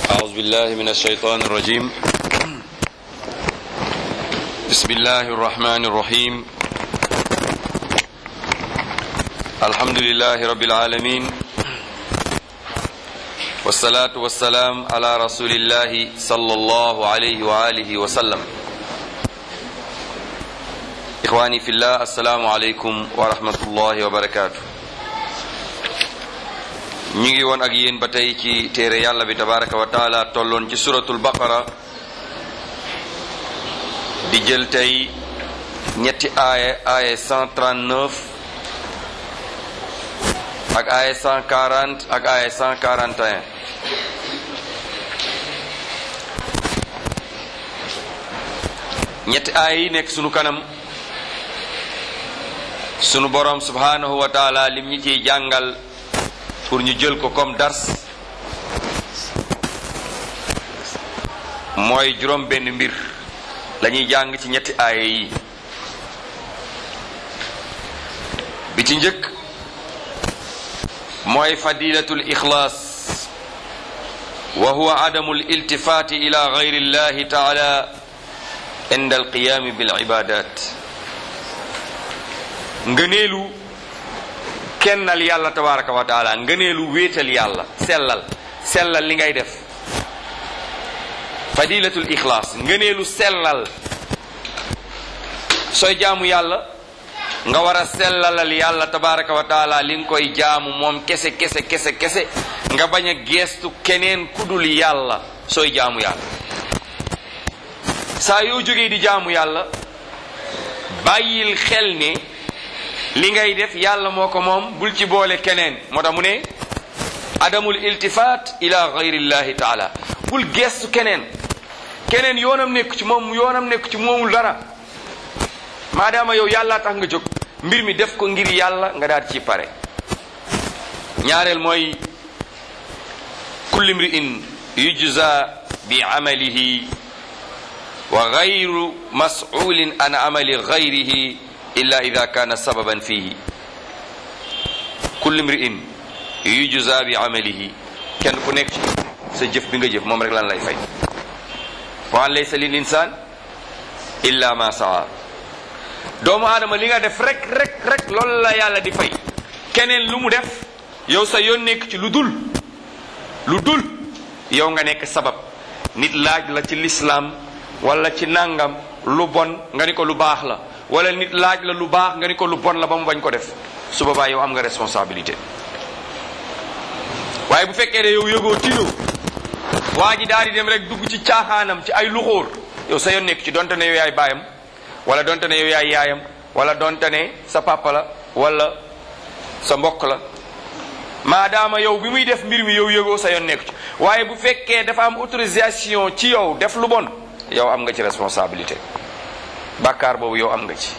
أعوذ بالله من الشيطان الرجيم بسم الله الرحمن الرحيم الحمد لله رب العالمين والصلاة والسلام على رسول الله صلى الله عليه وآله وسلم إخواني في الله السلام عليكم ورحمة الله وبركاته ñu ngi woon ak yéen ba tey ci téere yàlla bi tabaraka wa taala tolloon ci suratul baqara di jël tey ñetti aaya aaya 139 ak aaya 140 ak aaya 141 ñetti aaya yi nekk sunu kanam sunu borom subhanahu wa taala lim ñi ciy jàngal pour ñu jël ko comme dars mooy juróom benn mbir lañuy jàng ci ñetti aaya yi bi ci njëkk mooy fadilatul ixlaas wa huwa adamu aliltifaati ila gayri llahi taala inda alqiyaami bil ibadat ngëneelu kennal yàlla tabaraka wa taala ngëneelu wéetal yàlla sellal sellal li ngay def fadilatul ixlaas ngëneelu sellal sooy jaamu yàlla nga war a sellalal yàlla tabaraka wa taala li nga koy jaamu moom kese kese kese kese nga bañ a geestu keneen kudul yàlla sooy jaamu yàlla saa yoo jógee di jaamu yàlla bàyyil xel ne li ngay def yàlla moo ko moom bul ci boole keneen moo tax mu ne adamul iltifat ila gayrillahi taala bul geestu keneen keneen yoonam nekk ci moom yoonam nekk ci moomul dara maadaama yow yàlla tax nga jóg mbir mi def ko ngir yàlla nga daal ci pare ñaareel mooy kulli mri'in yujza bi amalihi wa gayru mas'ulin an amali gayrihi illa ida kaana sababan fihi kulli mri'in yujza bi amalihi kenn ku nekk ci sa jëf bi nga jëf moom rek lan lay fay wa an laysa lil insaan illa ma saa doomu aadama li nga def rek rek rek loolu la yàlla di fay keneen lu mu def yow sa yoon nekk ci lu dul lu dul yow nga nekk sabab nit laaj la ci lislaam wala ci nangam lu bon nga ni ko lu baax la wala nit laaj la lu baax nga ni ko lu bon la ba mu bañ ko def su boobaa yow am nga responsabilité waaye bu fekkee ne yow yëgoo tino waa ji daal di dem rek dugg ci caaxaanam ci ay luxóor yow sa yoon nekk ci donte ne yow yaay baayam wala donte ne yow yaay yaayam wala donte ne sa papa la wala sa mbokk la maadaama yow bi muy def mbir mi yow yëgoo sa yoon nekk ci waaye bu fekkee dafa am autorisation ci yow def lu bon yow am nga ci responsabilité bàkkaar boobu yow am nga ci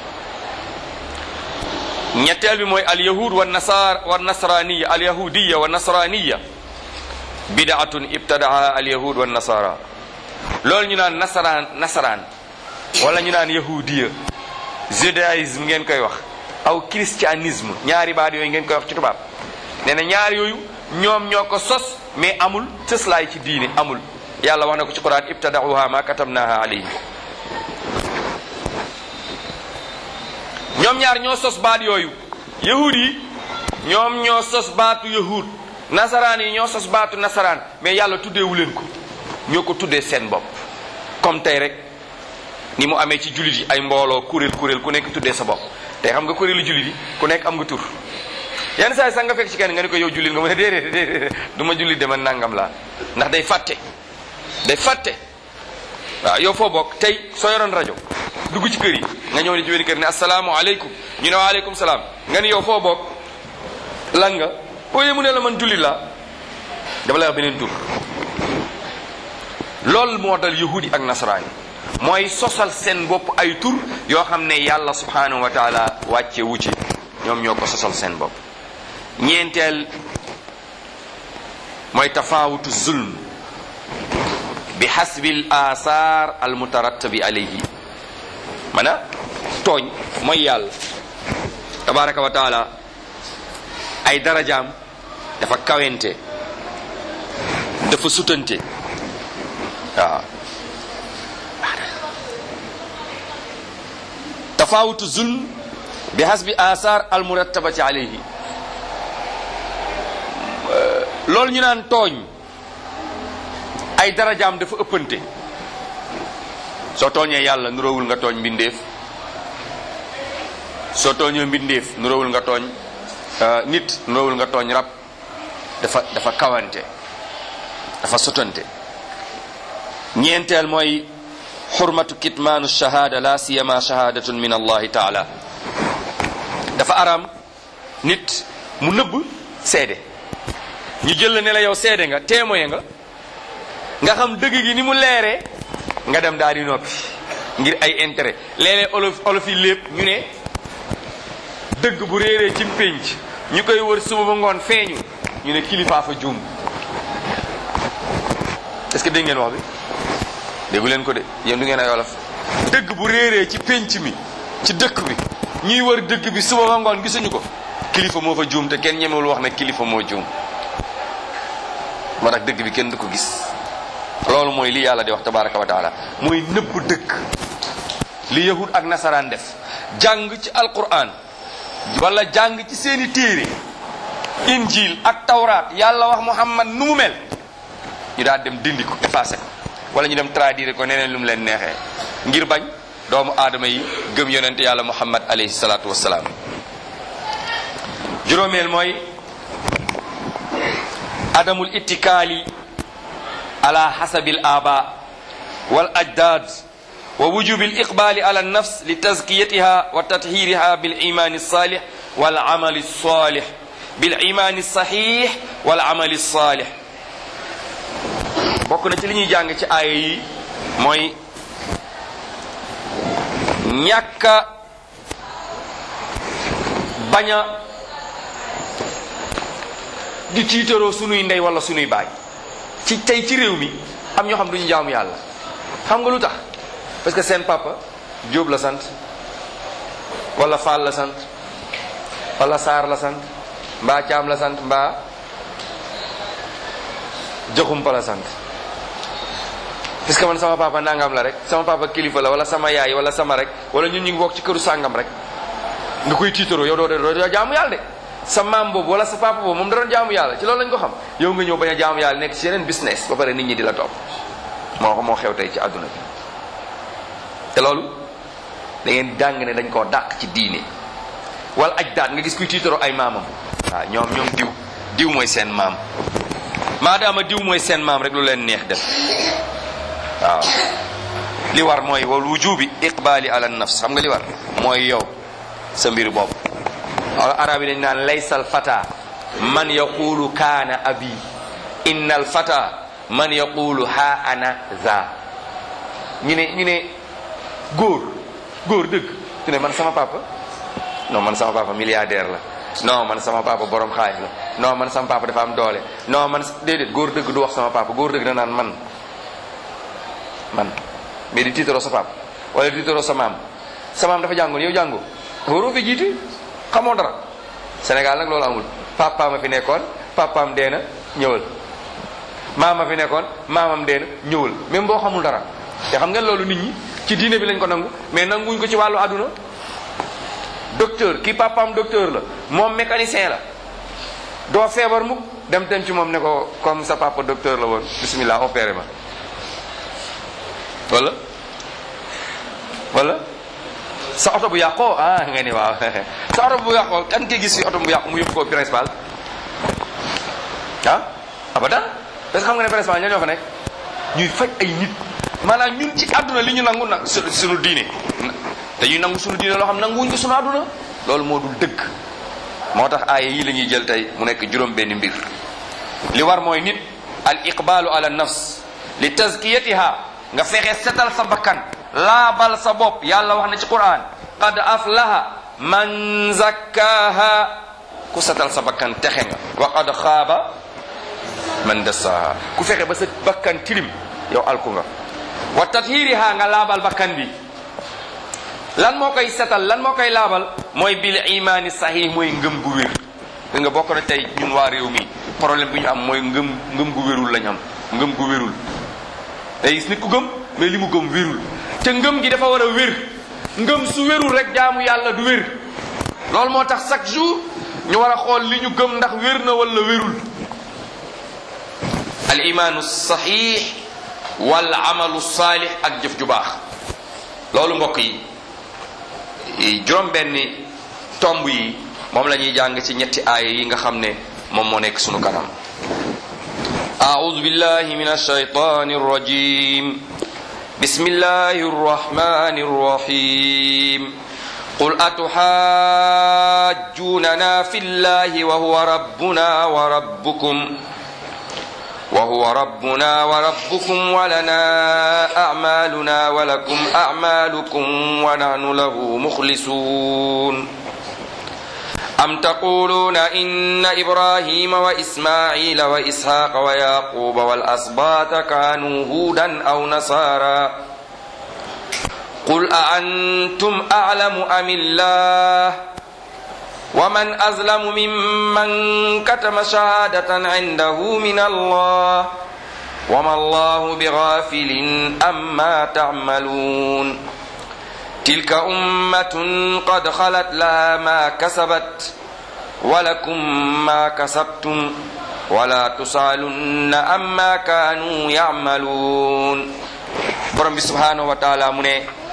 ñetteel bi mooy alyahud wa nasar wa nasraniya alyahudiya wa nasraniya bidaatun ibtadaa alyahud wa nasara loolu ñu naan nasaraan nasaraan wala ñu naan yahudiya judaïsme ngeen koy wax aw christianisme ñaari baat yooyu ngeen koy wax ci tubaab nee na ñaar yooyu ñoom ñoo ko sos mais amul cëslaay ci diine amul yàlla wax na ko ci quran ibtadauha ma katabnaha alayhim ñoom ñaar ñoo sos baat yooyu yahud yi ñoom ñoo sos baatu yahud nasaraan yi ñoo sos baatu nasaraan mais yàlla tuddeewu leen ko ñoo ko tuddee seen bopp comme tey rek ni mu amee ci jullit yi ay mbooloo kuréel kuréel ku nekk tuddee sa bopp tey xam nga kuréelu jullit yi ku nekk am nga tur yenn saa yi sax nga fekk ci kenn nga ni ko yow jullit nga mu ne déedéet déedéet du ma jullit dama nangam laa ndax day fàtte day fàtte waaw yow foo bokk tey soo yoroon rajo dugg ci kër yi nga ñëw ni ci benn kër ne asalaamaaleykum ñu ne waaleykum salaam nga ni yow foo bokk lan nga ooyee mu ne la man jullit laa dama lay wax beneen tur loolu moo dal yahudi ak nasaraan yi mooy sosal seen bopp ay tur yoo xam ne yàlla subhanahu wa taala wàcce wu ci ñoom ñoo ko sosal seen bopp ñeenteel mooy tafaawutu zulm bi xasbi l athar al mutarattabi alayhi mana tooñ mooy yàlla tabaraka wa taala ay darajaam dafa kawente dafa sutante tafawutu zulm bi hasbi asar al murattabati alayhi loolu ñu naan tooñ ay darajaam dafa ëppante soo tooñee yàlla nuróowul nga tooñ mbindeef soo tooñee mbindeef nuróowul nga tooñ nit nuróowul nga tooñ rab dafa dafa kawante dafa sotante ñeenteel mooy xurmatu kitmaanu shahada la siyama shahadatun min allahi taala dafa araam nit mu nëbb seede ñu jël la ne la yow seede nga témoin nga nga xam dëgg gi ni mu leeree nga dem daal di noppi ngir ay intérêt léeg-léeg olof olof yi lépp ñu ne dëgg bu réeree ci pénc ñu koy wër suba ba ngoon feeñu ñu ne kilifaa fa juum est-ce que dégg ngeen wax bi déggu leen ko de yéen du ngeen ay olof dëgg bu réeree ci pénc mi ci dëkk bi ñuy wër dëgg bi suba ba ngoon gisuñu ko kilifa moo fa juum te kenn ñemewul wax ne kilifa moo juum moo tax dëgg bi kenn du ko gis loolu mooy li yàlla di wax tabaraka wa taala mooy nëbb dëgg li yahud ak nasaraan def jàng ci alquran wala jàng ci seeni téere injil ak tawraat yàlla wax muhammad nu mu mel ñu daal dem dindi ko effacé ko wala ñu dem traduire ko neneen lu mu leen neexee ngir bañ doomu aadama yi gëm yonente yàlla muhammad alayhi salaatu wassalaam juróomeel mooy adamul ittikaali ala hasabil aba wal ajdad wa wujubi aliqbali ala alnafs litazkiyatiha wa tathiriha bil imani alsalih wal amali alsalih bil imani alsahih wal amali alsalih bokk na ci li ñuy jàng ci aaya yi mooy ñàkka bañ a di tiitaroo sunuy ndey wala sunuy baay ci tey ci réew mi am ñoo xam duñu jaamu yàlla xam nga lu tax parce que seen papa Jóob la sant wala Faal la sant wala Saar la sant mbaa Caam la sant mbaa Joxumpa la sant parce que man sama papa nangam la rek sama papa kilifa la wala sama yaay wala sama rek wala ñun ñu ngi bokk ci këru sàngam rek nga koy tiitaroo yow doo doo doo jaamu yàlla de sa maam boobu wala sa papa boobu moom da doon jaamu yàlla ci loolu lañ ko xam yow nga ñëw bañ a jaamu yàlla nekk ci yeneen business ba pare nit ñi di la topp moo moo xew tey ci àdduna bi te loolu da ngeen jàng ne dañ koo dàq ci diine wala ajdaat nga gis kuy tiitaroo ay maamam waaw ñoom ñoom diw diw mooy seen maam maadaama diw mooy seen maam rek lu leen neex def waaw li war mooy wal wujubi iqbali ala nafs xam nga li war mooy yow sa mbir bopp wala arab yi dañ naan laysal fata man yaqulu kaana abi innal fata man yaqulu ha ana za ñu ne ñu ne góor góor dëgg ñu ne man sama papa non man sama papa milliardaire la non man sama papa borom xaalis la non man sama papa dafa am doole non man déedéet góor dëgg du wax sama papa góor dëgg da naan man man mais di tiitaroo sa papa wala di tiitaroo sa maam sa maam dafa jàngoon yow jàngoo waroo fi jiite xamoo dara Sénégal nag loolu amul papaam a fi nekkoon papaam dee na ñëwal maama fi nekkoon maamam dee na ñëwal même boo xamul dara te xam ngeen loolu nit ñi ci diine bi lañ ko nangu mais nanguñ ko ci wàllu àdduna docteur kii papaam docteur la moom mécanicien la doo feebar mukk dem dem ci moom ne ko comme sa papa docteur la woon bismillah opéré ma wala wala sa oto bu yàqoo ah nga ni waaw sa oto bu yàqoo kan nga gis fi oto bu yàqu mu yóbbu ko principal ah abadan parce que xam nga ne principal ñoo ñoo fa nekk ñuy faj ay nit maanaam ñun ci àdduna li ñu nangu nag suñu diine dañuy nangu suñu diine loo xam nanguwuñ ko suñu àdduna loolu moo dul dëgg moo tax aaya yi la ñuy jël tey mu nekk juróom benn mbir li war mooy nit al iqbalu ala nafs li tazkiyatiha nga fexe setal sa bakkan laabal sa bopp yàlla wax na ci quran qad aflaha man zakkaha ku setal sa bakkan texe nga wa qad xaaba man dassaha ku fexe ba sa bakkan tilim yow alku nga wa tathiriha nga laabal bakkan bi lan moo koy setal lan moo koy laabal mooy bil imaani sahih mooy ngëm gu wér da nga bokk na tey ñun waa réew mi problème bi ñu am mooy ngëm ngëm gu wérul lañ am ngëm gu wérul day gis nit ku gëm mais li mu gëm wérul te ngëm gi dafa war a wér ngëm su wérul rek jaamu yàlla du wér loolu moo tax chaque jour ñu war a xool li ñu gëm ndax wér na wala wérul al imaanu saxiix wal amalu saalix ak jëf ju baax loolu mbokk yi juróom benni tomb yi moom la ñuy jàng ci ñetti aaya yi nga xam ne moom moo nekk sunu kanam أعوذ بالله من الشيطان الرجيم بسم الله الرحمن الرحيم قل أتحاجوننا في الله وهو ربنا وربكم وهو ربنا وربكم ولنا أعمالنا ولكم أعمالكم ونحن له مخلصون أم تقولون إن إبراهيم وإسماعيل وإسحاق ويعقوب والأسباط كانوا هودا أو نصارى قل أأنتم أعلم أم الله ومن أظلم ممن كتم شهادة عنده من الله وما الله بغافل أما تعملون تلك أمة قد خلت لها ما كسبت ولكم ما كسبتم ولا تسألن أما كانوا يعملون برم سبحانه وتعالى من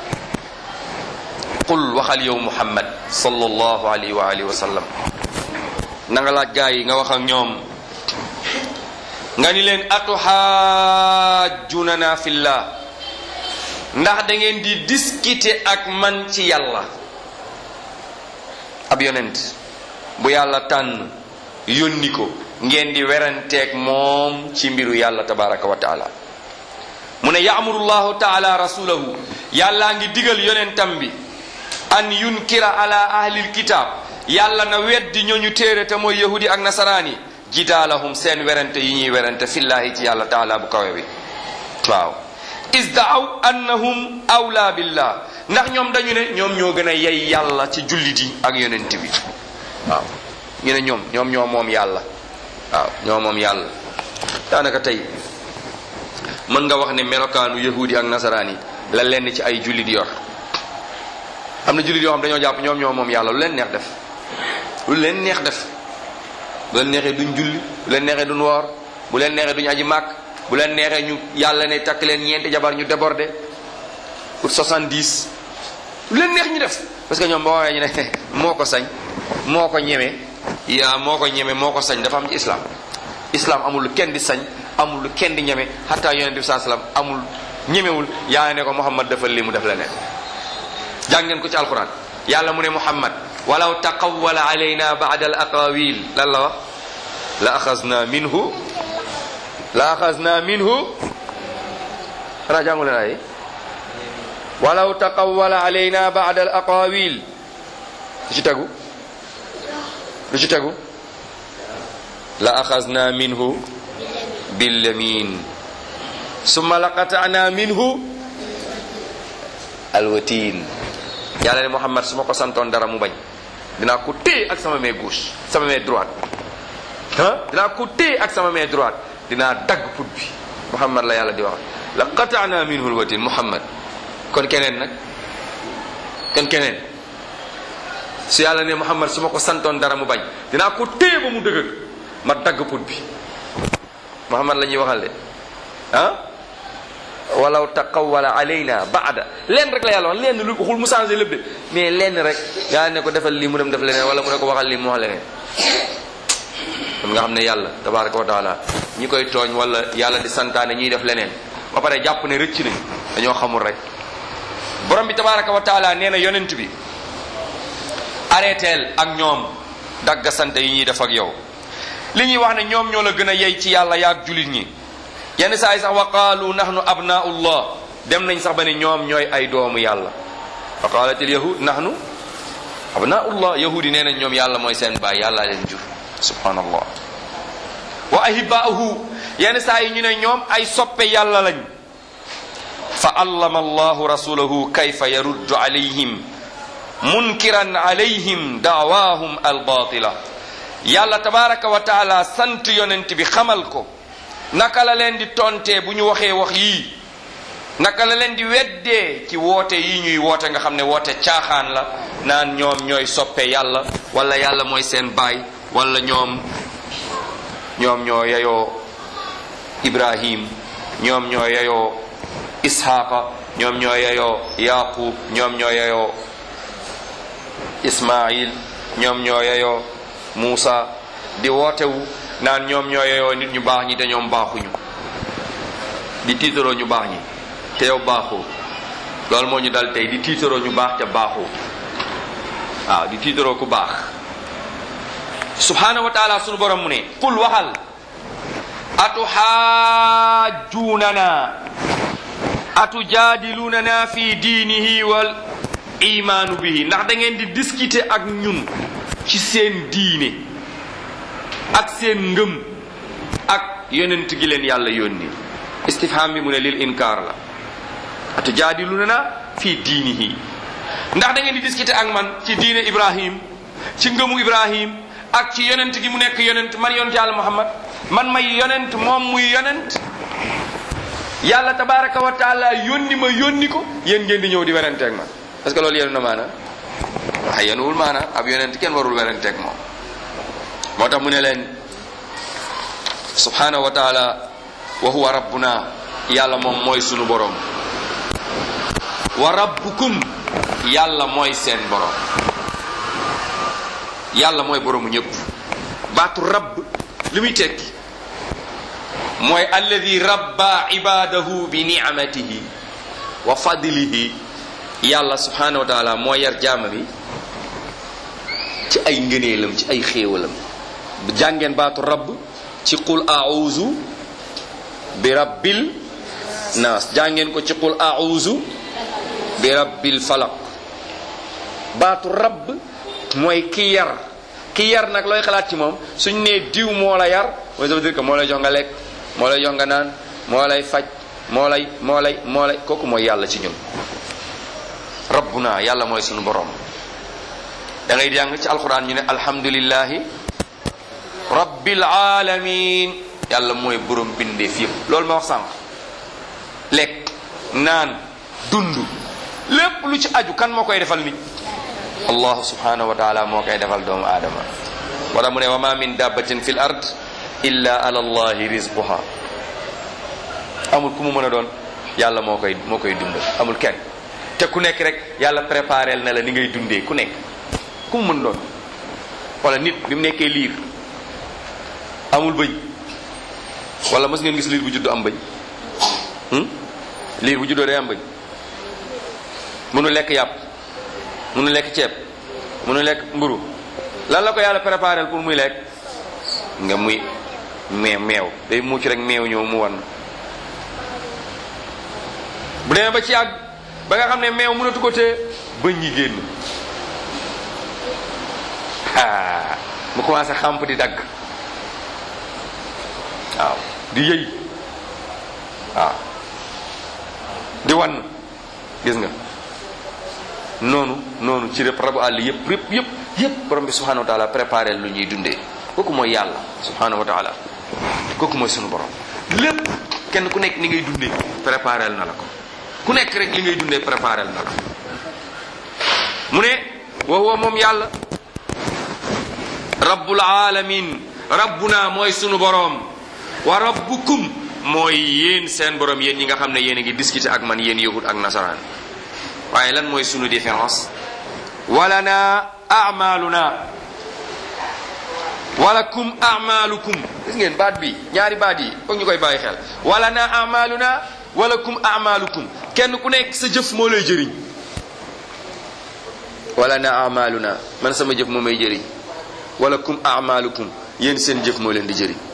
قل وخل يوم محمد صلى الله عليه وآله وسلم nanga laaj gaa yi nga wax ak ñoom nga ni leen atuhaajunana fillah ndax da ngeen di discuter ak man ci yàlla ab yonent bu yàlla tànn yónni ko ngeen di weranteeg moom ci mbiru yàlla tabaraka wa taala mu ne yaamuru llahu taala rasulahu yàllaa ngi digal yonentam bi an yunkira ala ahlil kitab yàlla na weddi ñooñu téere te mooy yahudi ak nasaraani jidaalahum seen werante yi ñuy werante fillahi ci yàlla taala bu kawe bi waaw isdaaw annahum awla billah ndax ñoom dañu ne ñoom ñoo gën a yey yàlla ci jullit yi ak yonent bi waaw ñu ne ñoom ñoom ñoo moom yàlla waaw ñoo moom yàlla daanaka tey mën nga wax ne melokaanu yahudi ak nasaraan yi la lenn ci ay jullit yor am na jullit yoo xam dañoo jàpp ñoom ñoo moom yàlla lu leen neex def lu leen neex def bu leen neexee duñ julli bu leen neexee duñ woor bu leen neexee duñ aji màkk bu leen neexee ñu yàlla ne takk leen ñeenti jabar ñu débordé pour 70 lu leen neex ñu def parce que ñoom boo waxee ñu ne moo ko sañ moo ko ñeme yaa moo ko ñeme moo ko sañ dafa am ci islam islam amul lu kenn di sañ amul lu kenn di ñeme xataa yonente bi saa salaam amul ñemewul yaa ne ko muhammad dafa lii mu def leneen jàng ngeen ko ci alquran yàlla mu ne muhammad walaw taqawwala alayna ba'da al aqawil lan la wax la axasna minhu la axasna minhu xanaa jàngu leen ay walaw taqawwala alayna ba'da al aqawil lu ci tegu lu ci tegu la axasna minhu billamin summa laqata'na minhu alwatin yàlla ne Muhammad su ma ko santoon dara mu bañ dinaa ko téye ak sama main gauche sama main droite ah dinaa ko téye ak sama main droite dinaa dagg put bi Muhammad la yàlla di wax la qata'na minhu alwatin Muhammad kon keneen nag kon keneen su yàlla ne Muhammad su ma ko santoon dara mu bañ dinaa ko téye ba mu dëgër ma dagg put bi Muhammad la ñuy waxal de ah walaw taqawwala alayna baada lenn rek la yàlla wax lenn lu xul mu changé lépp de mais lenn rek yaa ne ko defal lii mu dem def leneen wala mu ne ko waxal lii mu wax leneen kon nga xam ne yàlla tabaraka wa taala ñi koy tooñ wala yàlla di santaane ñuy def leneen ba pare jàpp ne rëcc nañ dañoo xamul rek borom bi tabaraka wa taala nee na yonent bi arrêteel ak ñoom dagga sante yi ñuy def ak yow li ñuy wax ne ñoom ñoo la gën a yey ci yàlla yaag julit ñi yenn saa yi sax wa qaalu nahnu abnaullah dem nañ sax ba ne ñoom ñooy ay doomu yàlla wa qaalatil yahud nahnu abnaullah yahudi nee nañ ñoom yàlla mooy seen baay yàlla leen jur subhanallah wa ahibaahu yenn saa yi ñu ne ñoom ay soppe yàlla lañ fa allama allahu rasulahu kayfa yaruddu alayhim munkiran alayhim daawahum albatila yàlla tabaraka wa taala sant yonent bi xamal ko naka la leen di tontee bu ñu waxee wax yii naka la leen di weddee ci woote yi ñuy woote nga xam ne woote caaxaan la naan ñoom ñooy soppe yàlla wala yàlla mooy seen baay wala ñoom ñoom ñoo yeyoo ibrahim ñoom ñoo yeyoo ishaqa ñoom ñoo yeyoo yaqub ñoom ñoo yeyoo ismail ñoom ñoo yeyoo muusa di wootewu naan ñoom ñoo yeyoo nit ñu baax ñi te ñoom baaxuñu di tiitaroo ñu baax ñi te yow baaxoo loolu moo ñu dal tey di tiitaroo ñu baax te baaxoo waaw di tiitaroo ku baax subhanahu wa taala sunu borom mu ne qul waxal atuxaajunana atujaadilunana fi diinihi wal imaanu bihi ndax da ngeen di discuter ak ñun ci seen diine ak seen ngëm ak yonent gi leen yàlla yónni istifham bi mu ne lil inkaar la atujaadilunana fi diinihi ndax da ngeen di discuter ak man ci diine ibrahim ci ngëmu ibrahim ak ci yonent gi mu nekk yonent man yonent yàlla muhammad man may yonent moom muy yonent yàlla tabaraka wa taala yónni ma yónni ko yéen ngeen di ñëw di werenteeg man parce que loolu yéen na maana waxe yenuwul maana ab yonent kenn warul werenteeg moom moo tax mu ne leen subhanahu wa taala wa huwa rabbuna yàlla moom mooy sunu borom wa rabbukum yàlla mooy seen borom yàlla mooy boromu ñëpp baatu rabb li muy tekki mooy alladi rabba ibadahu bi ni'matihi wa fadlihi yàlla subhanahu wa taala moo yar jaama bi ci ay ngëneelam ci ay xéewalam jàngeen baatu rabb ci qul a'uzu bi rabbil naas jàngeen ko ci qul a'uzu bi rabbil falaq baatu rabb mooy ki yar ki yar nag looy xalaat ci moom suñ nee diw moo la yar mooy ça veut dire que moo lay jox nga lekk moo lay jox nga naan moo lay faj moo lay moo lay moo lay kooku mooy yàlla ci ñun rabbuna yàlla mooy suñu borom da ngay jàng ci alquran ñu ne alhamdulillahi rabbil alamin yàlla mooy borom bindeef yëpp loolu ma wax sànq lekk naan dund lépp lu ci aju kan moo koy defal nit allahu subhanahu wa taala moo koy defal doomu aadama wala mu ne wa ma min dabbatin fil ard illa ala allahi rizquha amul ku mu mën a doon yàlla moo koy moo koy dundal amul kenn te ku nekk rek yàlla préparel na la ni ngay dundee ku nekk ku mu mën doon wala nit bi mu nekkee liir amul bëñ wala mos ngeen gis liir bu juddu am bëñ liir bu juddoo day am bëñ mënu lekk yàpp mënu lekk ceeb mënu lekk mburu lan la ko yàlla préparel pour muy lekk nga muy meew meew day mucc rek meew ñëw mu wan bu demee ba ci àgg ba nga xam ne meew mënatu ko te bëñ yi génn ah mu commencé xàmp di dagg waaw di yëy waaw di wan gis nga noonu noonu ci rëpp rabu àll yëpp yëpp yëpp yëpp borom bi subhanahu wa taala préparé lu ñuy dundee kooku mooy yàlla subhanahu wa taala kooku mooy sunu borom lépp kenn ku nekk ni ngay dundee préparé na la ko ku nekk rek li ngay dundee préparé na la mu ne wa huwa moom yàlla rabbul alamin rabbuna mooy sunu borom wa rabbukum mooy yéen seen borom yéen ñi nga xam ne yéen a ngi discuter ak man yéen yahud ak nasaraan waaye lan mooy sunu différence walana amaluna walakum amalukum gis ngeen baat bi ñaari baat yi foog ñu koy bàyyi xel walana amaluna walakum amalukum kenn ku nekk sa jëf moo lay jëriñ walana amaluna man sama jëf moo may jëriñ walakum amalukum yéen seen jëf moo leen di jëriñ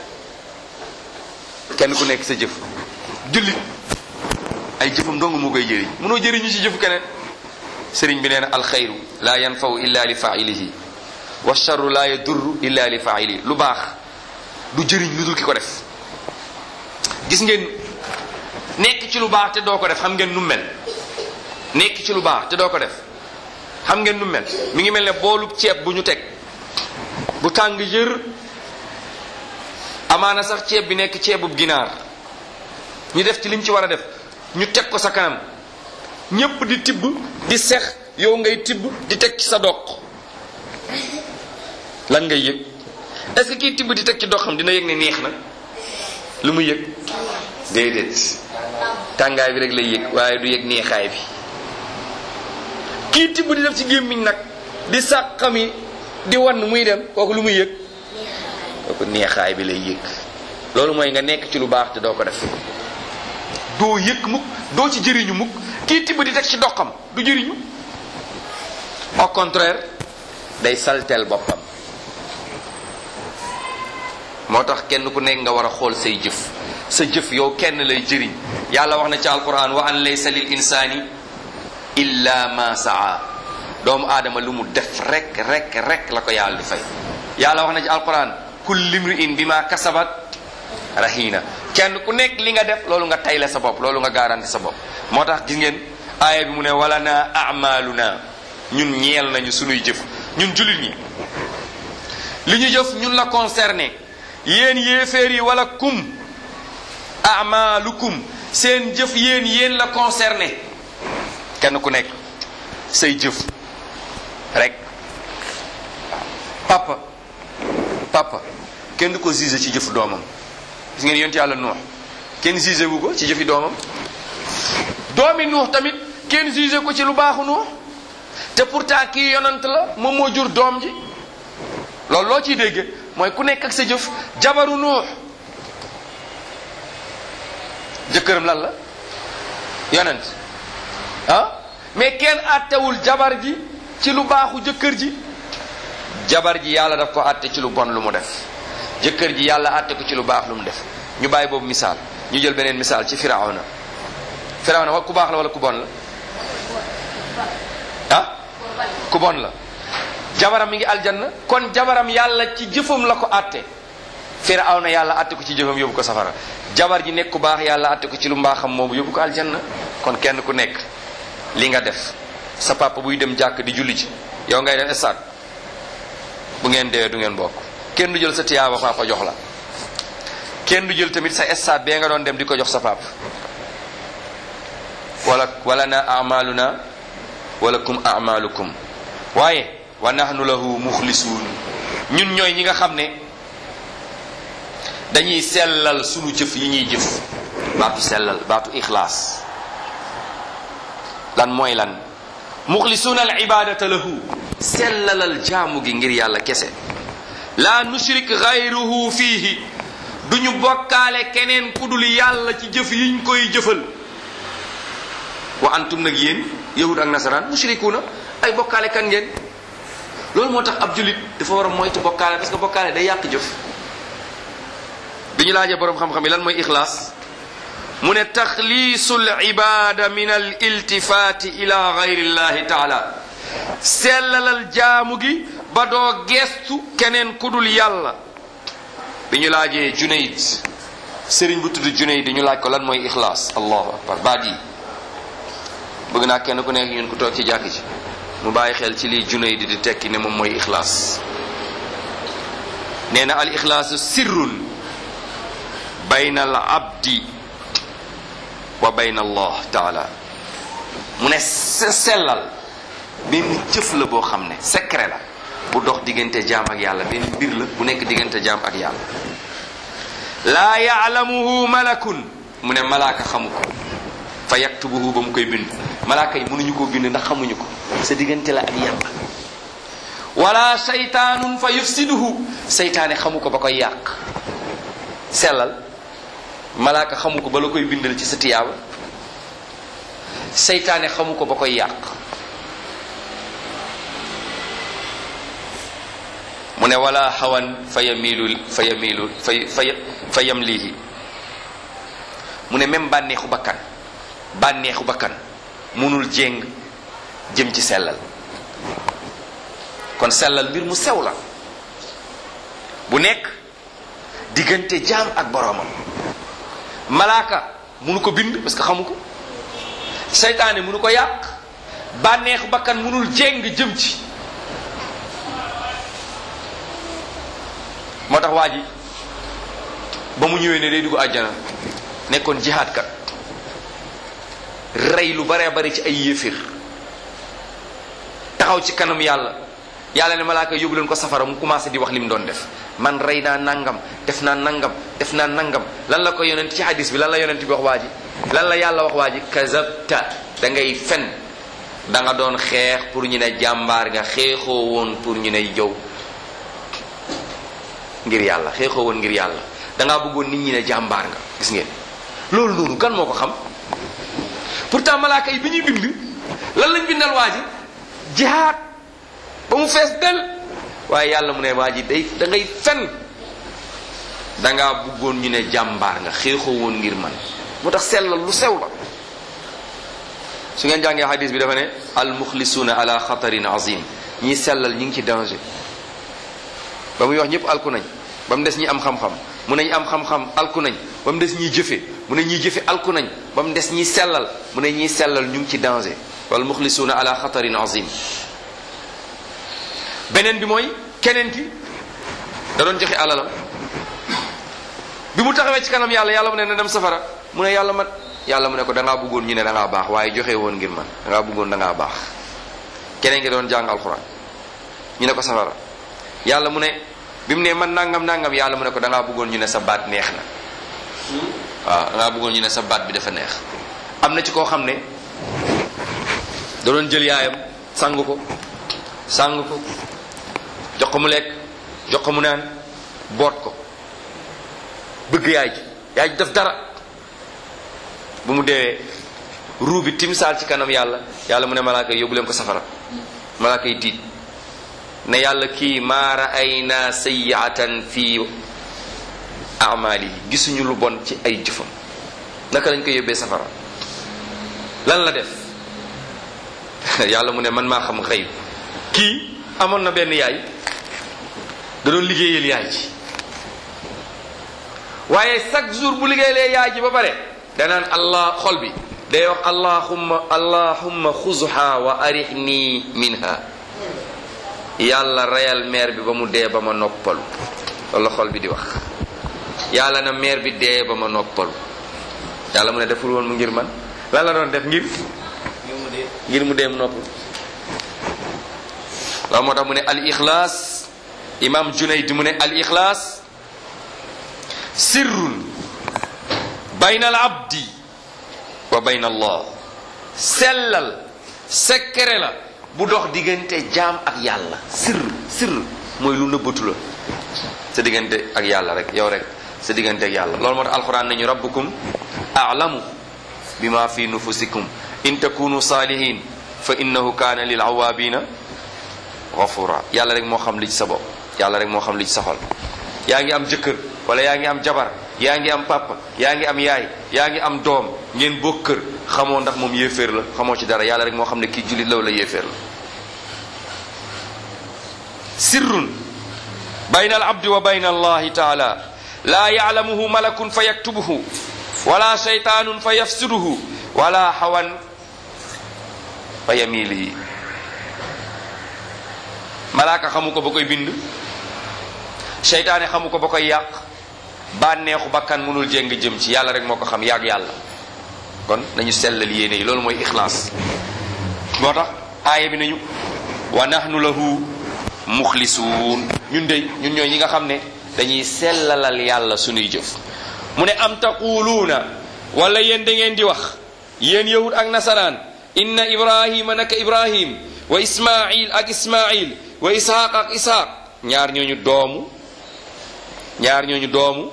kenn ku nekk sa jëf jullit ay jëfam dong moo koy jëriñ munoo jëriñu ci jëfu keneen sëriñ bi nee na alxayru laa yanfaw illa li failihi wa charru laa yadurru illa li failihi lu baax du jëriñ lu dul ki ko def gis ngeen nekk ci lu baax te doo ko def xam ngeen nu mel nekk ci lu baax te doo ko def xam ngeen nu mel mi ngi mel ne boolu ceeb bu ñu teg bu tàng jër amaana sax ceeb bi nekk ceebub ginaar ñu def ci liñ ci war a def ñu teg ko sa kanam ñépp di tibb di sex yow ngay tibb di teg ci sa doq lan ngay yëg est-ce que kii tibb di teg ci doxam dina yëg ne neex na lu mu yëg déedéet tàngaay bi rek lay yëg waaye du yëg neexaay bi kii tibb di def ci gémmiñ nag di sàqami di wan muy dem kooku lu muy yëg kooku neexaay bi lay yëg loolu mooy nga nekk ci lu baax te doo ko def doo yëg mukk doo ci jëriñu mukk kii tibb di teg ci doxam du jëriñu au contraire day salteel boppam moo tax kenn ku nekk nga war a xool say jëf sa jëf yow kenn lay jëriñ yàlla wax na ci alquran wa an laysa lil insani illa ma saa doomu aadama lu mu def rek rek rek la ko yàlla di fay yàlla wax na ci alquran kulli imri'in bima kasabat rahina kenn ku nekk li nga def loolu nga tayle sa bopp loolu nga garanti sa bopp moo tax gis ngeen aaya bi mu ne wala na amaluna ñun ñeel nañu sunuy jëf ñun jullit ñi li ñu jëf ñun la concerné yéen yéeféer yi wala kum amalukum seen jëf yéen yéen la concerné kenn ku nekk say jëf rek papa papa kenn du ko jugé ci jëf doomam gis ngeen yonent yàlla nuux kenn jugé wu ko ci jëfi doomam doomi nuux tamit kenn jugé ko ci lu baaxu nuux te pourtant kii yonant la moom moo jur doom ji loolu loo ciy dégge mooy ku nekk ak sa jëf jabaru nuux jëkkëram lan la yonent ah mais kenn àttewul jabar ji ci lu baaxu jëkkër ji jabar ji yàlla daf ko àtte ci lu bon lu mu def jëkkër ji yàlla àtte ko ci lu baax lu mu def ñu bàyyi boobu misaal ñu jël beneen misaal ci firawna firawna wa ku baax la wala ku bon la ah ku bon la jabaram mi ngi aljanna kon jabaram yàlla ci jëfam la ko àtte firawna yàlla àtte ko ci jëfam yóbbu ko safara jabar ji nekk ku baax yàlla àtte ko ci lu mbaaxam moomu yóbbu ko aljanna kon kenn ku nekk li nga def sa papa buy dem jàkk di julli ci yow ngay dem stade bu ngeen dee du ngeen bokk kenn du jël sa tiyaaba papa jox la kenn du jël tamit sa stade bee nga doon dem di ko jox sa papa wala wala na amaluna wala kum amalukum waaye wa nahnu lahu muxlisuun ñun ñooy ñi nga xam ne dañuy sellal sunu jëf yi ñuy jëf baatu sellal baatu ixlaas lan mooy lan muxlisuuna al ibadata lahu sellalal jaamu gi ngir yàlla kese la nushrik gayruhu fiihi duñu bokkaale keneen ku dul yàlla ci jëf yiñ koy jëfal wa antum nag yéen yahud ak nasaraan mushrikuuna ay bokkaale kan ngeen loolu moo tax ab julit dafa war a moytu bokkaale parce que bokkaale day yàq jëf bi ñu laajee boroom xam-xam yi lan mooy ixlaas mu ne taxliisul ibada min al iltifaati ila gayrillahi taala sellalal jaamu gi ba doo gestu keneen ku dul yàlla bi ñu laajee junayd sëriñ bu tudd junayd ñu laaj ko lan mooy ixlaas allahu akbar baat yi bëgg naa kenn ku nekk ñun ku toog ci jàkk ci mu bàyyi xel ci lii junayd di tekki ne moom mooy ixlaas nee na al ixlaasu sirrun bayna al abdi wa bayna allah taala mu ne sellal benn jëf la boo xam ne secret la bu dox diggante jaam ak yàlla benn mbir la bu nekk diggante jaam ak yàlla laa yaalamuhu malakun mu ne malaaka xamu ko fa yaktubuhu ba mu koy bind malaaka yi mënuñu koo bind ndax xamuñu ko sa diggante la ak yàlla wala saytaanun fa yufsiduhu saytaane xamu ko ba koy yàq sellal malaaka xamu ko ba la koy bindal ci sa tiyaaba seytaane xamu ko ba koy yàq mu ne wala xawan fa yamilu fa yamilu fa fa fa yamlihi mu ne même bànneexu bakkan bànneexu bakkan munul jéng jëm ci sellal kon sellal mbir mu sew la bu nekk diggante jaam ak boroomam malaaka munu ko bind parce que xamu ko seytaane munu ko yàq bànneexu bakkan munul jéng jëm ci moo tax waa ji ba mu ñëwee ne day dugg àjjana nekkoon jihaad kat rey lu baree bari ci ay yéefir taxaw ci kanam yàlla yàlla ne malaaka yóbbu leen ko safara mu commencé di wax li mu doon def man rey naa nangam def naa nangam def naa nangam lan la ko yonent ci hadis bi lan la yonent bi wax waa ji lan la yàlla wax waa ji kazabta da ngay fen da nga doon xeex pour ñu ne jàmbaar nga xeexoo woon pour ñu ne jow ngir yàlla xeexoo woon ngir yàlla dangaa bëggoon nit ñi ne jàmbaar nga gis ngeen loolu noonu kan moo ko xam pourtant malaaka yi bi ñuy bind lan lañ bindal waa ji jihaad ba mu fees del waaye yàlla mu ne waa ji day da ngay fen dangaa bëggoon ñu ne jàmbaar nga xeexoo woon ngir man moo tax sellal lu sew la su ngeen jàngee hadis bi dafa ne al muxlisuuna ala xatarin azim ñi sellal ñi ngi ci danger ba muy wax ñëpp alku nañ ba mu des ñi am xam-xam mu ne ñi am xam-xam alku nañ ba mu des ñiy jëfe mu ne ñiy jëfe alku nañ ba mu des ñiy sellal mu ne ñiy sellal ñu ngi ci danger wal muxlisuuna ala xatarin azim beneen bi mooy keneen ki da doon joxe alalam bi mu taxawee ci kanam yàlla yàlla mu ne na dem safara mu ne yàlla mat yàlla mu ne ko da ngaa bëggoon ñu ne da ngaa baax waaye joxe woon ngir man da ngaa bëggoon da ngaa baax keneen ki doon jàng alxuraan ñu ne ko safara yàlla mu ne bi mu ne man nangam nangam yàlla mu ne ko da ngaa bëggoon ñu ne sa baat neex na waaw da ngaa bëggoon ñu ne sa baat bi dafa neex am na ci koo xam ne da doon jël yaayam sang ko sang ko jox ko mu lekk jox ko mu naan boot ko bëgg yaay ji yaay ji def dara bu mu deewee ruu bi timsaal ci kanam yàlla yàlla mu ne malaaka yi yóbbu leen ko safara malaaka yi tiit ne yàlla kii maa raayna sayiatan fi amali yi gisuñu lu bon ci ay jëfam naka lañ ko yóbbee safara lan la def yàlla mu ne man maa xam xëy kii amoon na benn yaay da doon liggéeyal yaay ji waaye chaque jour bu liggéeyalee yaay ji ba pare danaan allah xol bi day wax allahumma allahumma xuzha wa arihni minha yàlla reyal meer bi ba mu dee ba ma noppalu loolu la xol bi di wax yàlla na meer bi dee ba ma noppalu yàlla mu ne deful woon mu ngir man lan la doon def ngir ngir mu dee mu noppalu loolu moo tax mu ne al ixlaas imam junayd mu ne al ixlaas sirrun bayna al abdi wa bayna allah sellal secret la bu dox diggante jaam ak yàlla sirr sirr mooy lu nëbbatu la sa diggante ak yàlla rek yow rek sa diggante ak yàlla loolu moo tax alquran nañu rabbukum a'lamu bima fi nufusikum in takunu salihin fa innahu kaana lil awaabina ghafura yàlla rek moo xam li ci sa bopp yàlla rek moo xam li ci sa xol yaa ngi am jëkkër wala yaa ngi am jabar yaa ngi am papa yaa ngi am yaay yaa ngi am doom ngeen bokk kër xamoo ndax moom yéeféer la xamoo ci dara yàlla rek moo xam ne kii jullit la wala yéeféer la sirrun bayna al abdi wa bayna allahi taala laa ya'lamuhu malakun fa yaktubuhu wala shaytaanun fa yafsiduhu wala hawan fa yamilihi malaaka xamu ko ba koy bind seytaane xamu ko ba koy yàq bànneexu bakkan mënul jéng jëm ci yàlla rek moo ko xam yàgg yàlla kon nañu sellal yéene yi loolu mooy ixlaas moo tax aaya bi nañu wa nahnu lahu muxlisuun ñun dey ñun ñooy ñi nga xam ne dañuy sellalal yàlla sunuy jëf mu ne am taquluuna wala yéen da ngeen di wax yéen yahud ak nasaraan inna ibrahima naka ibrahim wa ismail ak ismail wa isxaq ak isxaq ñaar ñooñu doomu ñaar ñooñu doomu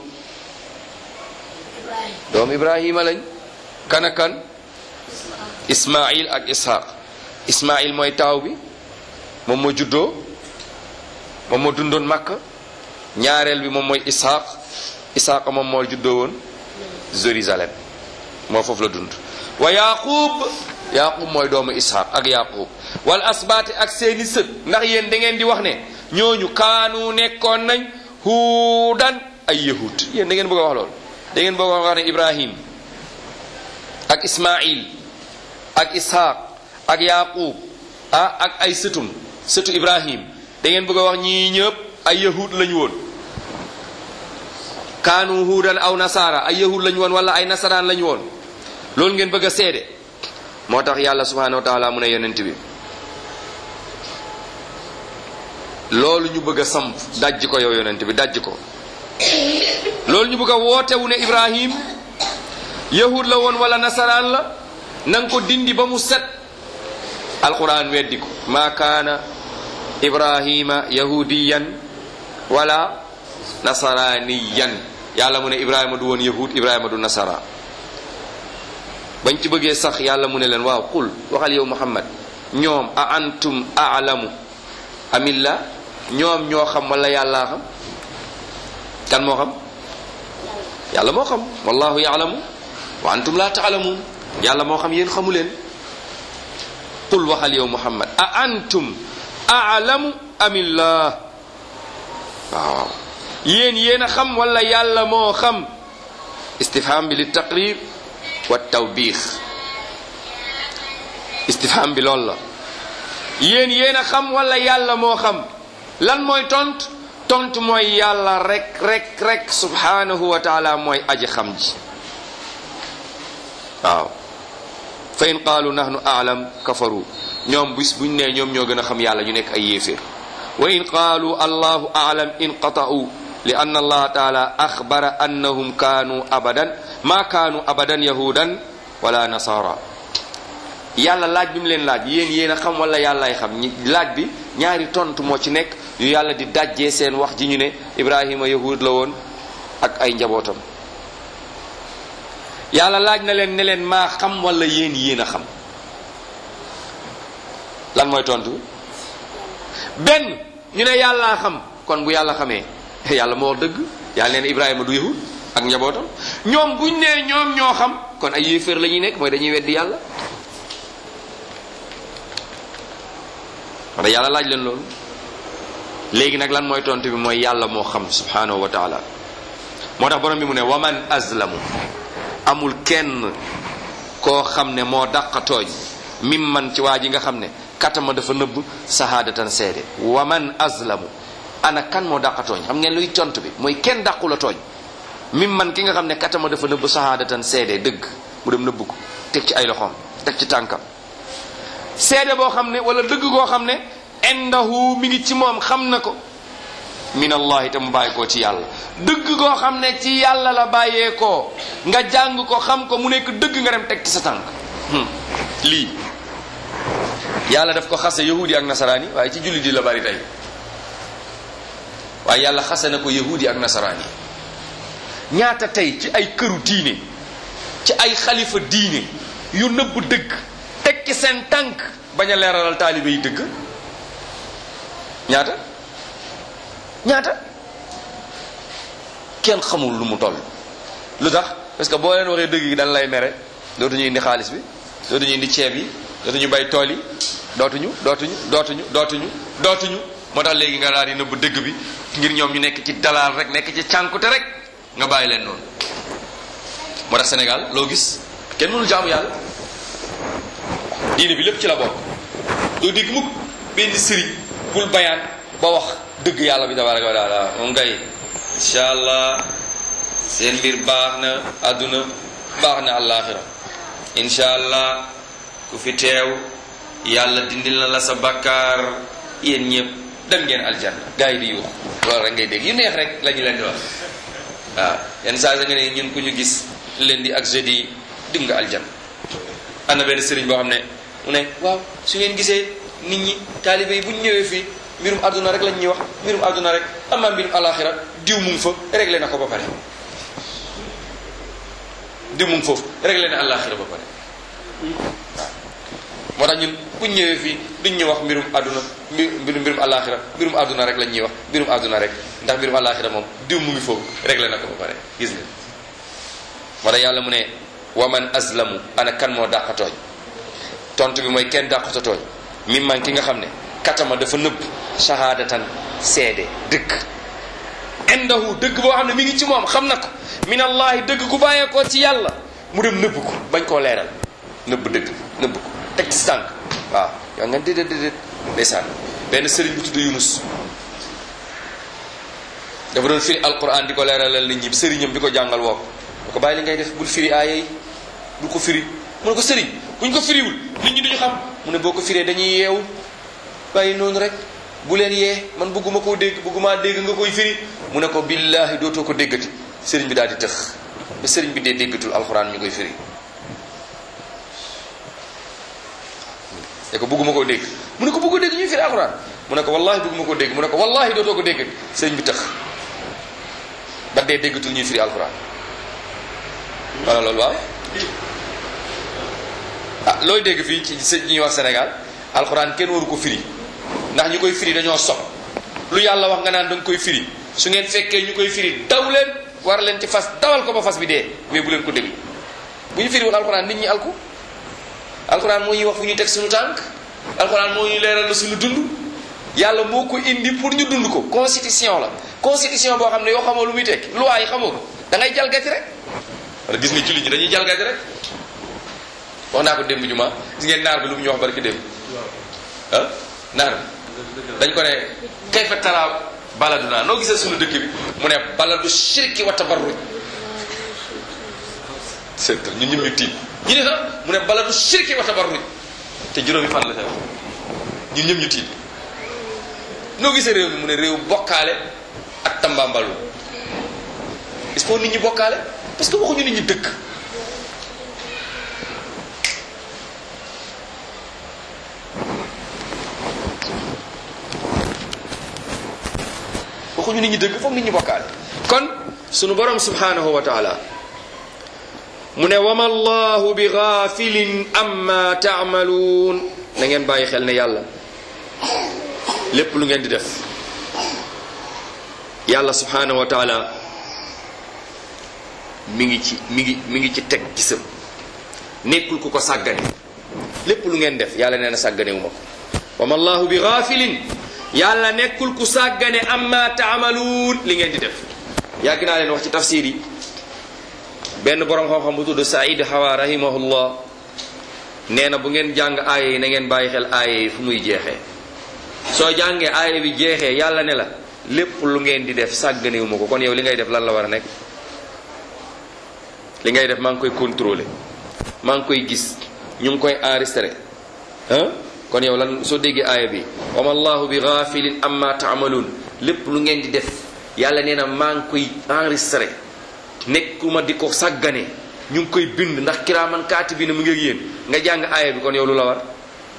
doomu ibrahima lañ kan ak kan ismail ak isxaq ismail mooy taaw bi moom moo juddoo moom moo dundoon makka ñaareel bi moom mooy isxaq isxaq moom moo juddoo woon jérusalem moo foofu la dund wa yaqub yaqub mooy doomu isxaq ak yaqub wal asbaati ak seeni sët ndax yéen da ngeen di wax ne ñooñu kaanu nekkoon nañ huudan ay yahud yéen da ngeen bëgg a wax loolu da ngeen bëgg a wax ne ibrahim ak ismail ak ishaq ak yaqub ah ak ay sëtum sëtu ibrahim da ngeen bëgg a wax ñii ñëpp ay yahud lañu woon kaanu huudan aw nasaara ay yahud lañu woon wala ay nasaraan lañu woon loolu ngeen bëgg a seede moo tax yàlla subhanahu wa taala mu ne yonent bi loolu ñu bëgg a samp dajj ko yow yonent bi dajj ko loolu ñu bëgg a wootewu ne ibrahim yahud la woon wala nasaraan la na nga ko dindi ba mu set alquran weddi ko ma kaana ibrahima yahudiyan wala nasaraniyan yàlla mu ne ibrahima du woon yahud ibrahima du nasara bañ ci bëggee sax yàlla mu ne leen waaw qul waxal yow muhammad ñoom a antum aalamu amillah ñoom ñoo xam wala yàllaa xam kan moo xam yàlla moo xam wallahu yaalamu wa antum la taalamuun yàlla moo xam yéen xamu leen qul waxal yow muhammad a antum aalamu amillah waaw yéen yéen a xam wala yàlla moo xam istifham bi li taqrir wa tawbiix istifham bi loolu la yéen yéen a xam wala yàlla moo xam lan mooy tont tont mooy yàlla rek rek rek subhanahu wa taala mooy aji xam ji waaw fa in qaalu nahnu aalam kafaru ñoom bis buñ nee ñoom ñoo gën a xam yàlla ñu nekk ay yéeféer wa in qaalu allahu aalam inqata'u li anna allaha taala axbara annahum kaanu abadan ma kaanu abadan yahudan wala nasara yàlla laaj bi mu leen laaj yéen yéen a xam wala yàllaay xam ñi laaj bi ñaari tontu moo ci nekk yu yàlla di dajjee seen wax ji ñu ne ibrahima yahud la woon ak ay njabootam yàlla laaj na leen ne leen maa xam wala yéen yéen a xam lan mooy tontu benn ñu ne yàllaa xam kon bu yàlla xamee yàlla moo wax dëgg yàlla neen ibrahima du yahud ak njabootam ñoom buñ nee ñoom ñoo xam kon ay yéeféer la ñuy nekk mooy dañuy weddi yàlla wala yàlla laaj leen loolu léegi nag lan mooy tontu bi mooy yàlla moo xam subhanahu wa taala moo tax borom bi mu ne waman azlamu amul kenn koo xam ne moo dàqa tooñ mim man ci waa ji nga xam ne katama dafa nëbb sahaadatan seede waman azlamu ana kan moo dàqa tooñ xam ngeen luy tontu bi mooy kenn dàqu la tooñ mim man ki nga xam ne katama dafa nëbb sahaadatan seede dëgg mu dem nëbb ko teg ci ay loxoom teg ci tànkam seede boo xam ne wala dëgg koo xam ne indahu mi ngi ci moom xam na ko min allahi te mu bàyyi koo ci yàlla dëgg koo xam ne ci yàlla la bàyyee koo nga jàng ko xam ko mu nekk dëgg nga dem teg ci sa tànk lii yàlla daf ko xase yahudi ak nasaraani waaye ci jullit yi la bari tey waaye yàlla xase na ko yahudi ak nasaraani ñaata tey ci ay këru diine ci ay xalifa diine yu nëbb dëgg teg ci seen tànk bañ a leeralal taalibe yi dëgg ñaata ñaata kenn xamul lu mu toll lu tax parce que boo leen waxee dëgg gi dañ lay mere dootuñu indi xaalis bi dootuñu indi ceeb yi dootuñu bay tool yi dootuñu dootuñu dootuñu dootuñu dootuñu moo tax léegi nga daal di nëbb dëgg bi ngir ñoom ñu nekk ci dalaal rek nekk ci cànkute rek nga bàyyi leen noonu moo tax Sénégal loo gis kenn mënul jaamu yàlla diine bi lépp ci la bokk doo dégg mukk benn sëriñ bul bayaan ba wax dëgg yàlla bi tabaraka wa taala moom ngay incha allah seen mbir baax na àdduna baax na àllaaxira incha allah ku fi teew yàlla dindil na la sa bakkaar yéen ñëpp dem ngeen aljanna gars yi di yuux loolu rek ngay dégg yu neex rek la ñu leen di wax waaw yenn saa sa nga ne ñun ku ñu gis lundi ak jeudi dim nga aljanna am na benn sëriñ boo xam ne mu ne waaw su ngeen gisee nit ñi taalibe yi bu ñu ñëwee fii mbirum àdduna rek lañ ñuy wax mbirum àdduna rek amaa mbirum alaxira diw mu ngi fa réglé na ko ba pare diw mu ngi foofu réglé na alaxira ba pare waaw moo tax ñun bu ñu ñëwee fii duñ ñu wax mbirum àdduna mbirum mbirum alaxira mbirum àdduna rek lañ ñuy wax mbirum àdduna rek ndax mbirum alaxira moom diw mu ngi foofu réglé na ko ba pare gis nga moo tax yàlla mu ne waman azlamu ana kan moo dàq tooñ tontu bi mooy kenn dàqata tooñ mi man ki nga xam ne katama dafa nëbb shahadatan seede dëgg indahu dëgg boo xam ne mi ngi ci moom xam na ko min allahi dëgg gu bàyyeekoo ci yàlla mu dem nëbb ko bañ koo leeral nëbb dëgg nëbb ko teg ci tànk waaw yaa nga déedéet déedéet ndeysaan benn sëriñ bu tudd Yunus dafa doon firi alquran di ko leeralal nit ñi sëriñam bi ko jàngal woo ko ko bàyyi li ngay def bul firi aaya yi bul ko firi mu ne ko sëriñ buñ ko firiwul nit ñi duñu xam mu ne boo ko firee dañuy yeewu bàyyi noonu rek bu leen yee man bëgguma koo dégg bëgguma dégg nga koy firi mu ne ko billaahi dootoo ko déggati sëriñ bi daal di tëx ba sëriñ bi dee déggatul alxuraan ñu koy firi ne ko bëgguma koo dégg mu ne ko bëggoo dégg ñuy firi alxuraan mu ne ko wallaahi bëgguma koo dégg mu ne ko wallaahi dootoo ko dégg sëriñ bi tëx ba dee déggatul ñuy firi alxuraan wala loolu waaw ah looy dégg fii ci sëñ ñuy wax Sénégal alxuraan kenn waru ko firi ndax ñu koy firi dañoo sob lu yàlla wax nga naan da nga koy firi su ngeen fekkee ñu koy firi daw leen war leen ci fas dawal ko ba fas bi dee mais bu leen ko déglu bu ñu firiwul alxuraan nit ñi alku alxuraan moo ñuy wax fu ñuy teg suñu tànk alxuraan moo ñuy leeral la suñu dund yàlla moo ko indi pour ñu dund ko constitution la constitution boo xam ne yoo xamoo lu muy tekki loi yi xamoo ko da ngay jalgati rek wala gis nga jullit ñi dañuy jalgati rek wax naa ko démb juma gis ngeen naar bi lu mu ñu wax barki démb ah naar bi dañ ko ne kayfa tara baladuna noo gisee suñu dëkk bi mu ne baladu shirki wa tabarruj c'est ñun ñëpp ñu tiit ñu ne sax mu ne baladu shirki wa tabarruj te juróomi fan la sax ñun ñëpp ñu tiit noo gisee réew mi mu ne réew bokkaale ak tambambalu est-ce que nit ñi bokkaale parce que waxuñu nit ñi dëkk waxuñu nit ñi dëgg foog nit ñi bokkaale kon sunu borom subhanahu wa taala mu ne wama allahu bi gaafilin amma taamaluun na ngeen bàyyi xel ne yàlla lépp lu ngeen di def yàlla subhanahu wa taala mi ngi ci mi ngi mi ngi ci teg gisam nekkul ku ko sàggane lépp lu ngeen def yàlla nee na sàggane wu ma ko wama allahu bi gaafilin yàlla nekkul ku sàggane amma taamaluun li ngeen di def yàgg naa leen wax ci tafsir yi benn borom xam-xam bu tudd Saïd Hawa rahimahullah nee na bu ngeen jàng aaya yi na ngeen bàyyi xel aaya yi fu muy jeexee soo jàngee aaya bi jeexee yàlla ne la lépp lu ngeen di def sàgganewu ma ko kon yow li ngay def lan la war a nekk li ngay def maa ngi koy contrôler maa ngi koy gis ñu ngi koy enregistré ah kon yow lan soo déggee aaya bi wama allahu bi ghafilin amma taamaluun lépp lu ngeen di def yàlla nee na maa ngi koy enregistré nekkuma di ko sàggane ñu ngi koy bind ndax kiraaman kaati bi ne mu ngi ak yéen nga jàng aaya bi kon yow lu la war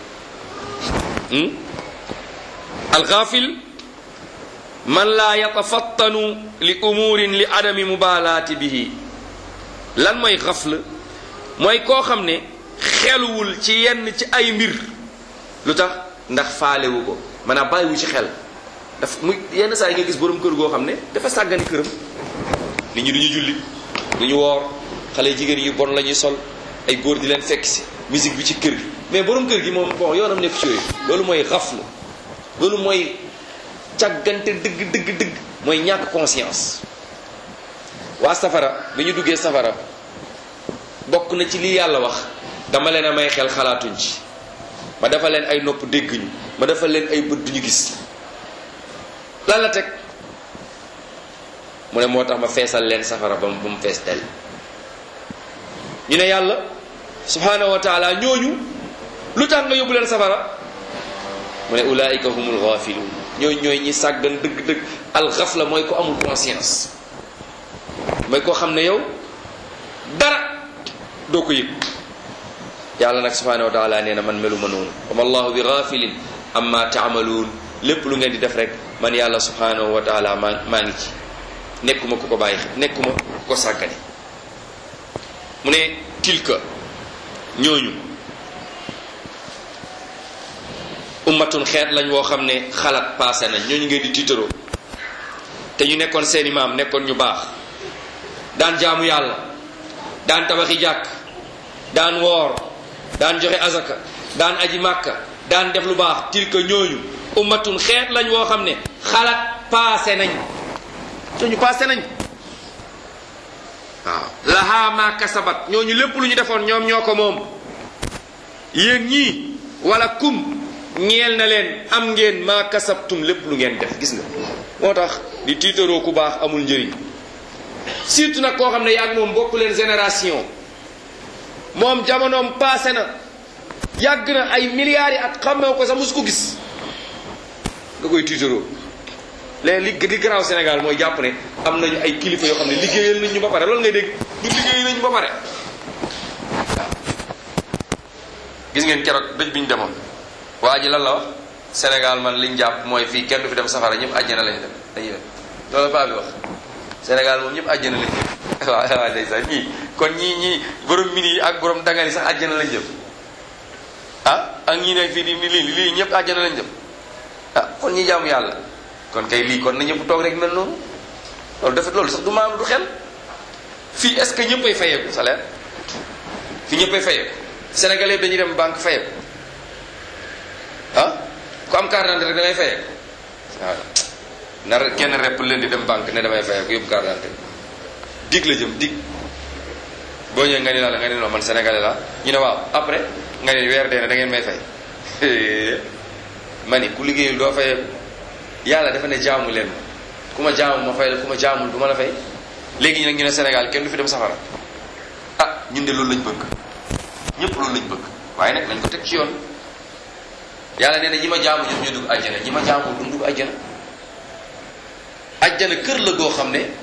alxaafil man laa yatafattanu li umurin li adami mubaalaati bihi lan mooy xafla mooy koo xam ne xeluwul ci yenn ci ay mbir lu tax ndax faalewu ko maanaam bàyyiwu ci xel daf muy yenn saa yi nga gis borom kër goo xam ne dafa sàggani këram nit ñi du ñu julli du ñu woor xale jigéen yu bon la ñuy sol ay góor di leen fekk si musique bi ci kër gi mais borom kër gi moom bon yoonam nekk ci yooyu loolu mooy xaflu loolu mooy càggante dëgg dëgg dëgg mooy ñàkk conscience waa safara bi ñu duggee safara bokk na ci li yàlla wax dama leen a may xel xalaatuñ ci ma dafa leen ay nopp dégg ñu ma dafa leen ay bët duñu gis lan la teg mu ne moo tax ma feesal leen safara ba mu fees del ñu ne yàlla subhanahu wa taala ñooñu lu tax nga yóbbu leen safara mu ne ulaika humul ghafiluun ñooñu ñooy ñi sàggan dëgg-dëgg alxafla mooy ko amul conscience mooy koo xam ne yow dara doo ko yëg yàlla nag subhanahu wa taala nee na man melu ma noonu wama allahu bi ghafilin amma taamaluun lépp lu ngeen di def rek man yàlla subhanahu wa taala maa maa ngi ci nekkuma ku ko bàyyi xel nekkuma ku ko sàggane mu ne tilka ñooñu ummatun xeet lañ woo xam ne xalaat passé nañ ñooñu ngeen di tiitaroo te ñu nekkoon seeni maam nekkoon ñu baax daan jaamu yàlla daan tabaxi jàkk daan woor daan joxe azaka daan aji màkka daan def lu baax tilka ñooñu ummatun xeet lañ woo xam ne xalaat passé nañ te ñu passé nañ waaw lahaa ma kasabat ñooñu lépp lu ñu defoon ñoom ñoo ko moom yéen ñii wala kum ñeel na leen am ngeen ma kasabtum lépp lu ngeen def gis nga moo tax di tiitaroo ku baax amul njëriñ surtout nag koo xam ne yaag moom bokku leen génération moom jamonoom passé na yàgg na ay milliards yi at xamee ko sax mosu ko gis nga koy tiitaroo léegi li di garaaw Sénégal mooy jàpp ne am nañu ay kilifa yoo xam ne liggéeyal nañ ñu ba pare loolu ngay dégg ñu liggéeyal nañ ñu ba pare waaw gis ngeen keroog dëj bi ñu demoon waa ji lan la wax Sénégal man liñ jàpp mooy fii kenn du fi dem safara ñëpp àjjana lañ dem dañuy dem loolu paa bi wax Sénégal moom ñëpp àjjana lañ jëm waaw waaw ndeysaan ñii kon ñii ñii borom mini yi ak borom dangal yi sax àjjana lañ jëm ah ak ñii ne fii di lii lii ñëpp àjjana lañ jëm ah kon ñi jaamu yàlla kon kay lii kon na ñëpp toog rek mel noonu loolu dafa loolu sax du maam du xel fii est-ce que ñëppay fayeeku salaire fii ñëppay fayeeku sénégalais dañuy dem banque fayeeku ah ku am carte d'identité rek da ngay fayeeku waaw nar kenn repp leen di dem banque ne damay fayeeku yóbbu carte d'identité dig la jëm dig boo ñëwee nga ni la nga ni non man sénégalais la ñu ne waaw après nga ni weer dee na da ngeen may fay ma ni ku liggéeyul doo fayeeku yàlla dafa ne jaamu leen ma ku ma jaamu ma fay la ku ma jaamul du ma la fay léegi nag ñu ne Sénégal kenn du fi dem safara ah ñun de loolu lañ bëgg ñëpp loolu lañ bëgg waaye nag nañ ko teg ci yoon yàlla nee na ñi ma jaamu ñoom ñoo dugg àjjana ñi ma jaamul du dugg àjjana àjjana kër la goo xam ne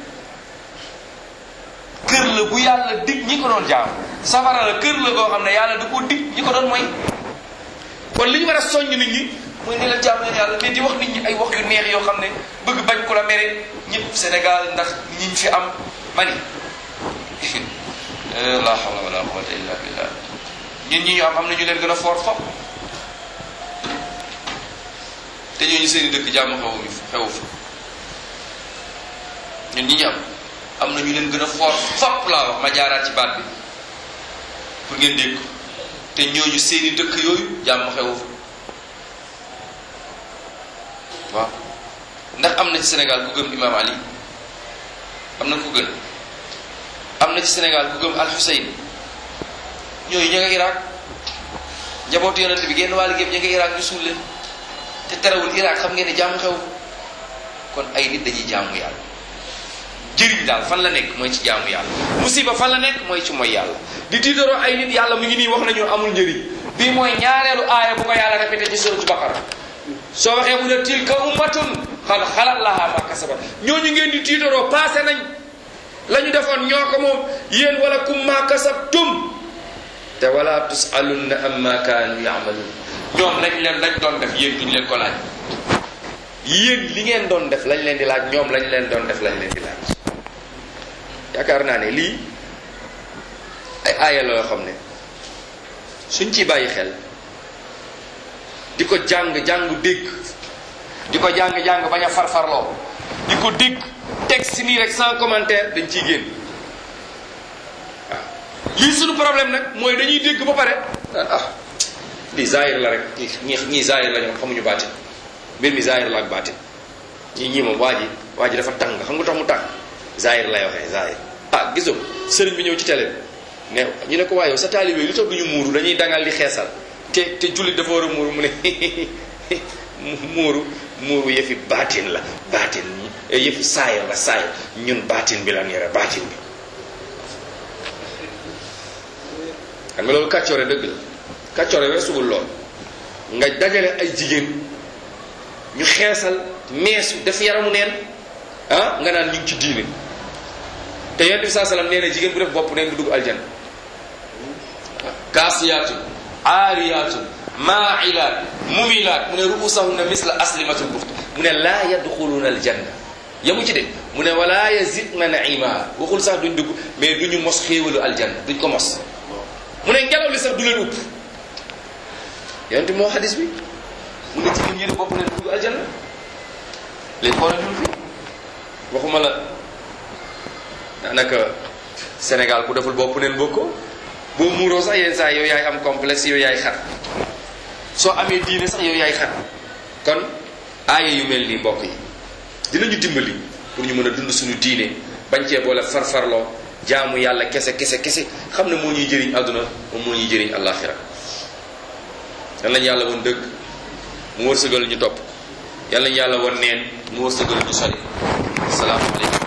kër la bu yàlla dig ñi ko doon jaamu safara la kër la goo xam ne yàlla du ko dig ñi ko doon mooy kon li ñu war a soññ nit ñi mooy ne la jaamu leen yàlla mais di wax nit ñi ay wax yu neex yoo xam ne bëgg bañ ku la mere ñëpp Sénégal ndax ñiñ fi am mani la hawla wala quwwata illa billah ñun ñi ñu am am na ñu leen gën a fort fop te ñooñu seeni dëkk jàmm xewu xewu fa ñun ñi ñu am am na ñu leen gën a fort fop laa wax ma jaaraat ci baat bi pour ngeen dégg ko te ñooñu seeni dëkk yooyu jàmm xewu fa waaw ndax am na ci Sénégal ku gëm Imam Ali am na ku gën am na ci Sénégal ku gëm Al Hussein ñooyu ña nga Irak njabootu yonent bi genn wàll gépp ña nga Irak ñu suul leen te terewul Irak xam ngeen ne jaamu xew kon ay nit dañuy jaamu yàlla jëriñ daal fan la nekk mooy ci jaamu yàlla musiba fan la nekk mooy ci mooy yàlla di tiitaroo ay nit yàlla mu ngi nii wax nañu amul njëriñ bii mooy ñaareelu aaya bu ko yàlla répété ci suratu Baqara soo waxee mu ne tilka ummatun xad xalat laha ma kasabat ñooñu ngeen di tiitaroo passé nañ la ñu defoon ñoo ko moom yéen wala kum ma kasabtum te wala tusalunna amma kaanu yamalun ñoom lañ leen lañ doon def yéen duñ leen ko laaj yéen li ngeen doon def lañ leen di laaj ñoom lañ leen doon def lañ leen di laaj yaakaar naa ne lii ay aaya la yoo xam ne suñ ci bàyyi xel di ko jàng jàng dégg di ko jàng jàng bañ a farfarloo di ko dégg texte nii rek sans commentaire dañ ciy génn waaw lii suñu problème nag mooy dañuy dégg ba pare ah lii zaahir la rek ñi ñii zaahir la ñoom xamuñu baatin mbir mi zaahir la ak baatin ñii ñii moom waa ji waa ji dafa tàng xam nga tax mu tàng zaahir lay waxee zaahir ah gisoo sëriñ bi ñëw ci télé bi ne ñu ne ko waaye yow sa taalibe lu tax duñu muuru dañuy dangal di xeesal te te jullit dafa war a muuru mu ne muuru muuru yëfi baatin la baatin yëfi saayir la saayir ñun baatin bi lan yore baatin bi xam nga loolu kàccoore dëgg la kàccoore weesuwul lool nga dajale ay jigéen ñu xeesal meesu def yaramu neen ah nga naan ñu ngi ci diine te yonent bi saa salaam nee na jigéen bu def bopp neen du dugg aljanna kaasiyaatun aariyaatun maailaat mumilaat mu ne ruusahunna misla aslimatul buxt mu ne laa yadxuluuna aljanna yamu ci de mu ne wala yazidna naima waxul sax duñ dugg mais duñu mos xéewalu aljanna duñ ko mos mu ne ngelaw li sax du leen upp yonent moo xadis bi mu ne jigéen ñi def bopp neen du dugg aljanna léegi xoolal ñun fi waxuma la daanaka Sénégal ku deful bopp neen bokkoo boo muuroo sax yenn saa yow yaay am complexe yow yaay xat soo amee diine sax yow yaay xat kon aaya yu mel nii mbokk yi dinañu dimbali pour ñu mën a dund suñu diine bañ cee boole farfarloo jaamu yàlla kese kese kese xam ne moo ñuy jëriñ àdduna moom moo ñuy jëriñ àllaaxira yal nañu yàlla woon dëgg mu wërsëgal ñu topp yal nañu yàlla woon neen mu wërsëgal ñu sori asalaamaaleykum